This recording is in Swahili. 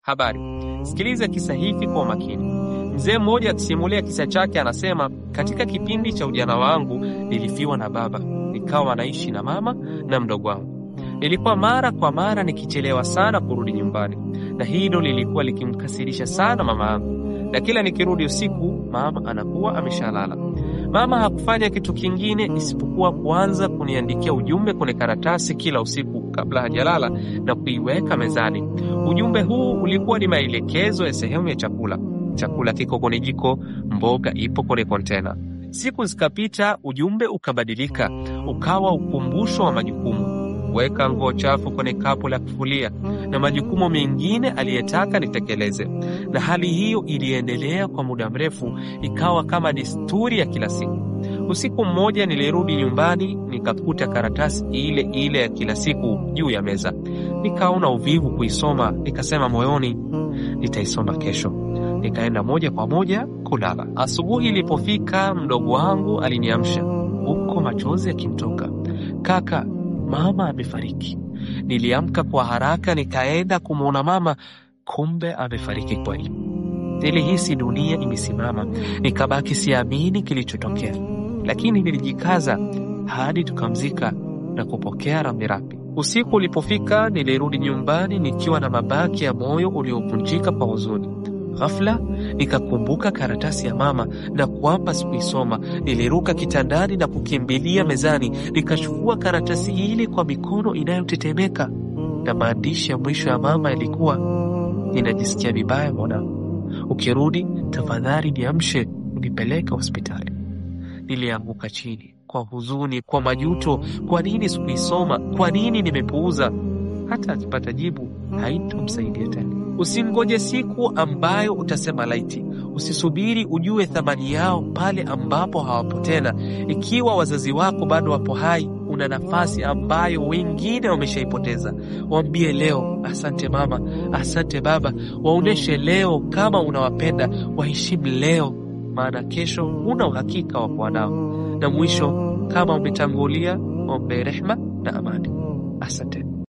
Habari, sikiliza kisa hiki kwa makini. Mzee mmoja akisimulia kisa chake anasema, katika kipindi cha ujana wangu nilifiwa na baba, nikawa naishi na mama na mdogo wangu. Nilikuwa mara kwa mara nikichelewa sana kurudi nyumbani, na hilo lilikuwa likimkasirisha sana mama yangu, na kila nikirudi usiku mama anakuwa ameshalala. Mama hakufanya kitu kingine isipokuwa kuanza kuniandikia ujumbe kwenye karatasi kila usiku kabla hajalala na kuiweka mezani. Ujumbe huu ulikuwa ni maelekezo ya sehemu ya chakula. Chakula kiko kwenye jiko, mboga ipo kwenye kontena. Siku zikapita, ujumbe ukabadilika, ukawa ukumbusho wa majukumu: weka nguo chafu kwenye kapu la kufulia na majukumu mengine aliyetaka nitekeleze. Na hali hiyo iliendelea kwa muda mrefu, ikawa kama desturi ya kila siku. Usiku mmoja nilirudi nyumbani, nikakuta karatasi ile ile ya kila siku juu ya meza. Nikaona uvivu kuisoma, nikasema moyoni, nitaisoma kesho. Nikaenda moja kwa moja kulala. Asubuhi ilipofika, mdogo wangu aliniamsha huko machozi yakimtoka, kaka, mama amefariki. Niliamka kwa haraka, nikaenda kumwona mama, kumbe amefariki kweli. Nilihisi dunia imesimama, nikabaki siamini kilichotokea, lakini nilijikaza hadi tukamzika na kupokea rambirambi. Usiku ulipofika, nilirudi nyumbani nikiwa na mabaki ya moyo uliovunjika kwa huzuni. Ghafla nikakumbuka karatasi ya mama na kwamba sikuisoma. Niliruka kitandani na kukimbilia mezani, nikachukua karatasi ile kwa mikono inayotetemeka, na maandishi ya mwisho ya mama yalikuwa, ninajisikia vibaya mwanangu, ukirudi tafadhali niamshe unipeleke hospitali. Nilianguka chini kwa huzuni, kwa majuto. Kwa nini sikuisoma? Kwa nini nimepuuza? Hata akipata jibu haitomsaidia tena. Usingoje siku ambayo utasema laiti. Usisubiri ujue thamani yao pale ambapo hawapo tena. Ikiwa wazazi wako bado wapo hai, una nafasi ambayo wengine wameshaipoteza. Waambie leo, asante mama, asante baba. Waoneshe leo kama unawapenda, waheshimu leo, maana kesho huna uhakika wa kuwa nao. Na mwisho, kama umetangulia, ombe rehma na amani. Asante.